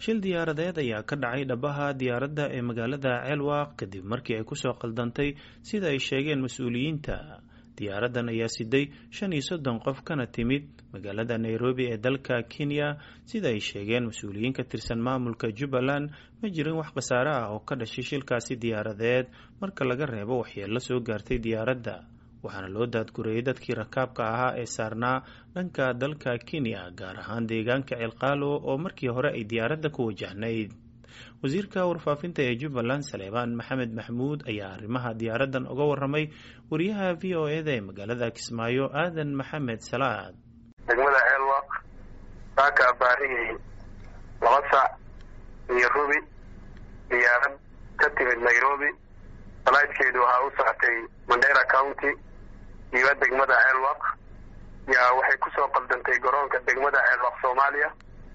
shil diyaaradeed ayaa ka dhacay dhabaha diyaaradda ee magaalada ceelwaaq kadib markii ay kusoo qaldantay sida ay sheegeen mas-uuliyiinta diyaaraddan ayaa siday shan iyo soddon qof kana timid magaalada nairobi ee dalka kenya sida ay sheegeen mas-uuliyiin ka tirsan maamulka jubbaland ma jirin wax khasaare ah oo ka dhashay shilkaasi diyaaradeed marka laga reebo waxyeello soo gaartay diyaaradda waxaana loo daadgurayay dadkii rakaabka ahaa ee saarnaa dhanka dalka kenya gaar ahaan deegaanka ceelqaalo oo markii hore ay diyaaradda ku wajahnayd wasiirka warfaafinta ee jubbaland saleebaan maxamed maxmuud ayaa arrimaha diyaaraddan uga waramay wariyaha v o eda ee magaalada kismaayo aadan maxamed salaad degmada ceelwaq saaka baarihii laba sac iyo rubi diyaarad ka timid nairobi salaydkeedu waxaa u socotay mandera county iyo degmada ceelwaq yaa waxay kusoo qaldantay garoonka degmada ceelwaq soomaaliya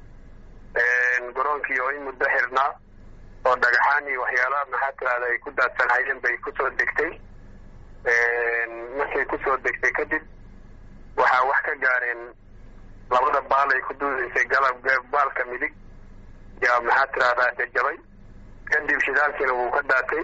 garoonkii oo in muddo xirnaa oo dhagaxaan iyo waxyaalaha maxaa tirahda ay ku daadsanhayeen bay kusoo degtay markay kusoo degtay kadib waxaa wax ka gaareen labada baal ay ku duudaysay galab baalka midig yaa maxaa tirahdaa jajabay kadib shidaalkiina wuu ka daatay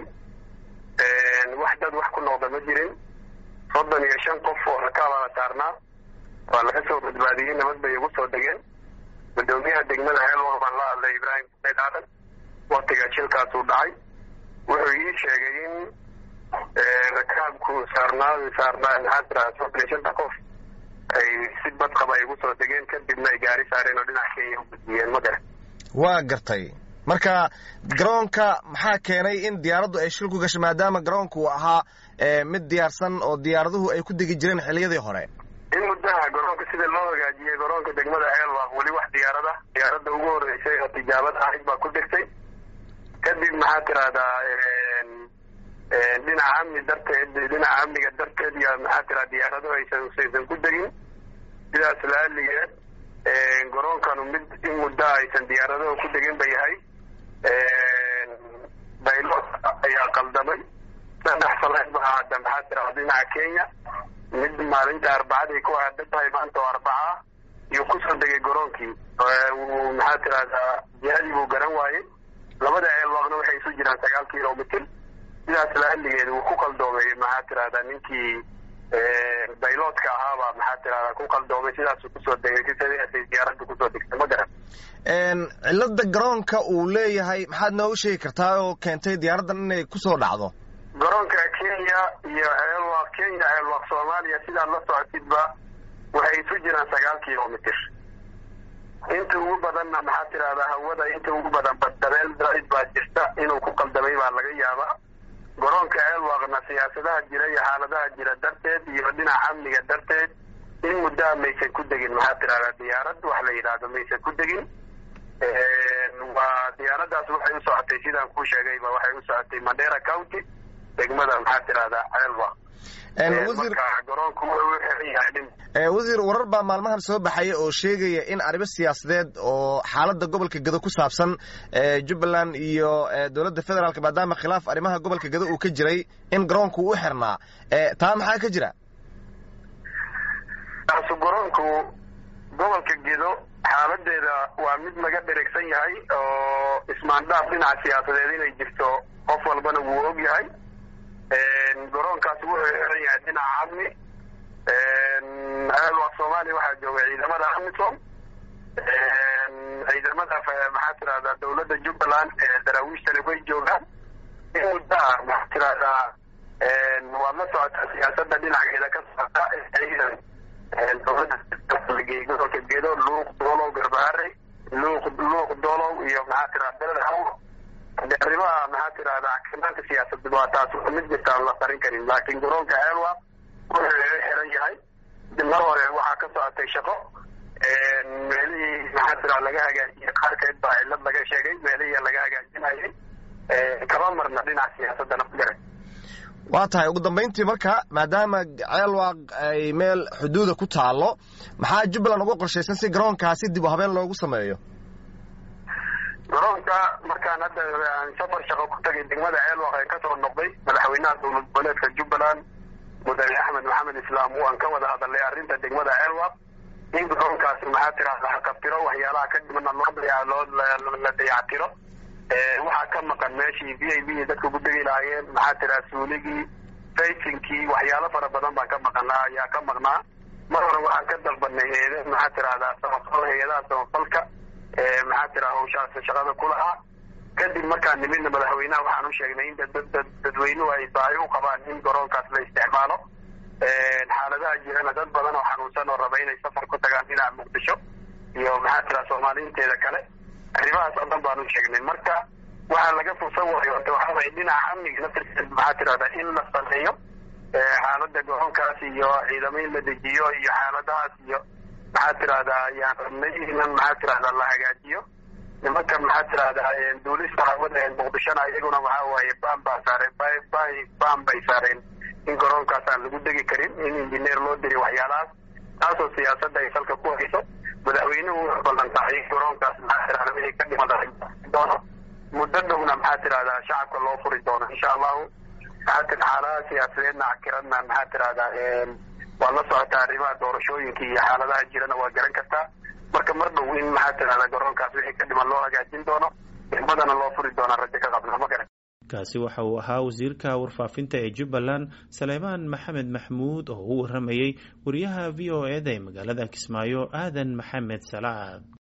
wax dad wax ku noqda ma jirin soddon iyo shan qof oo rakaabaa saarnaa waa laga soo badbaadiyey nabad bay ugu soo degeen gudoomiyaha degmada ceelwaq baan la hadlay ibraahim sayd aadan waktiga shilkaasuu dhacay wuxuu ii sheegay in rakaabku saarnaa saarnaa maxaa tiraa soddon iyo shanta qof ay si badqaba ay ugu soo degeen kadibna ay gaari saareen oo dhinac kenya u gudbiyeen ma garan waa gartay marka garoonka maxaa keenay in diyaaraddu ay shil ku gashay maadaama garoonka uu ahaa mid diyaarsan oo diyaaraduhu ay ku degi jireen xilliyadii hore in muddaha garoonka sida loo hagaajiyey garoonka degmada ceelwaq weli wax diyaarada diyaaradda ugu horeysay oo tijaabad ahayd baa ku degtay kadib maxaa tirahdaa dhinaca amni darteed dhinaca amniga darteed iyo maxaa tiraha diyaarado aysan saysan ku degin sidaas laaligeed garoonkanu mid in muddo aysan diyaaradaha ku degin ba yahay baylot ayaa qaldamay saddex salayd ba ahaata maxaa tiraha dhinaca kenya mid maalinta arbacaday ku aadan tahay maanta oo arbaca ah iyuu kusoo degay garoonkii maxaa tirahdaa jihadii buu garan waayey labada ceelwaaqna waxay isu jiraan sagaal kilomitr sidaas laaligeed wuu ku qaldoomay maxaa tirahdaa ninkii bayloodka ahaabaa maxaa tirahdaa ku qaldoomay sidaasuu kusoo degay sidaasay diyaaradda kusoo degtay ma garan cilada garoonka uu leeyahay maxaad noogu sheegi kartaa oo keentay diyaaraddan inay kusoo dhacdo garoonka kenya iyo ceelwaq kenya ceelwaq soomaaliya sidaad la socotidba waxay isu jiraan sagaal kilomitr inta ugu badanna maxaa tirahdaa hawada inta ugu badan badabeel daaid baa jirta inuu ku qaldamay baa laga yaabaa garoonka ceelwaqna siyaasadaha jira iyo xaaladaha jira darteed iyo dhinaca amniga darteed in muddaha maysan ku degin maxaa tirahdaa diyaarad wax la yidhaahdo maysan ku degin waa diyaaraddaas waxay u socotay sidaan kuu sheegayba waxay u socotay mandera county degmada maxaa tirahdaa ceelwaq wasiir warar baa maalmahan soo baxaya oo sheegaya in arrimo siyaasadeed oo xaaladda gobolka gedo ku saabsan jubbaland iyo dowladda federaalk maadaama khilaaf arrimaha gobolka gedo uu ka jiray in garoonku u xirnaa taa maxaa ka jira taasu garoonku gobolka gedo xaaladeeda waa mid laga dheregsan yahay oo ismaandhaaf dhinaca siyaasadeed inay jirto qof walbana wuu og yahay garoonkaas wuxuu xiran yahay dhinaca amni ceelwaq soomaaliya waxaa jooga ciidamada amisom ciidamada maxaa tirahdaa dawladda jubbaland daraawiishtani way joogaan in muddaha maxaa tirahdaa waad la socotaa siyaasada dhinaceeda ka socota ciidan dowladda gobolka gedo luuq doolow garbaharey luuq luuq doolow iyo maxaa tirahda beled hawo de arrimaha maxaa tirahdaa xakamaanka siyaasadda waa taas mid jirta aan la qarin karin laakiin garoonka ceelwaq wuxuu xiran yahay mar hore waxaa ka socotay shaqo meelihii maxaa tira laga hagaajiyey qaarkeed baa cilad laga sheegay meelihii laga hagaajinayay kama marna dhinaca siyaasadana ma garan waa tahay ugu dambayntii marka maadaama ceelwaaq ay meel xuduuda ku taalo maxaa jubbaland uga qorshaysan si garoonkaasi dib u habeen loogu sameeyo garoonka markaan hadda safar shaqo ku tagay degmada ceelwaq ee kasoo noqday madaxweynaha dowlad goboleedka jubbaland mudane axmed maxamed islaam waan ka wada hadalnay arrinta degmada ceelwaq in garoonkaasi maxaa tirahda haqabtiro waxyaalaha ka dhimana loo loo la dayactiro waxaa ka maqan meeshii v i b dadka ku degi lahaayeen maxaa tiraha suuligii faysinkii waxyaalo fara badan baan ka maqanaa ayaa ka maqnaa mar hore waxaan ka dalbanay heede maxaa tirahdaa samafal hay-adaha samafalka maxaa tiraha hawshaas shaqada ku lahaa kadib markaan nimidna madaxweynaha waxaan u sheegnay in dadweynuhu ay baahi u qabaan in garoonkaas la isticmaalo xaaladaha jirana dad badan oo xanuunsan oo raba inay safar ku tagaan dhinaca muqdisho iyo maxaa tiraha soomaaliinteeda kale arrimahaas oo dhan baan u sheegnay marka waxaa laga fursan waayo ota waxaa waye dhinaca amniga naftirkeed maxaa tirahdaa in la sameeyo xaalada garoonkaas iyo ciidamo in la dejiyo iyo xaaladahaas iyo maxaa tirahdaa ayaan rabnay inan maxaa tirahdaa la hagaajiyo nimanka maxaa tirahdaa duulista hawada muqdishona iyaguna waxaa waaye baan baa saareen baan bay saareen in garoonkaas aan lagu degi karin in injineer loo diri waxyaalahaas taasoo siyaasadda ay salka ku hayso madaxweynuhu wuxuu ballan qaaday in garoonkaas maxaa tirahda wixii ka dhiman doono muddo dhowna maxaa tirahdaa shacabka loo furi doono insha allahu maxaa tir xaaladaha siyaasadeedna cakiradna maxaa tirahdaa waad la socotaa arrimaha doorashooyinka iyo xaaladaha jirana waa garan kartaa marka mar dhow in maxaa tirahdaa garoonkaas wixii ka dhiman loo hagaajin doono xirmadana loo furi doona rajo ka qabna ma garan kaasi waxa uu ahaa wasiirka warfaafinta ee jubbaland saleebaan maxamed maxmuud oo u waramayey wariyaha v o eda ee magaalada kismaayo aadan maxamed salaad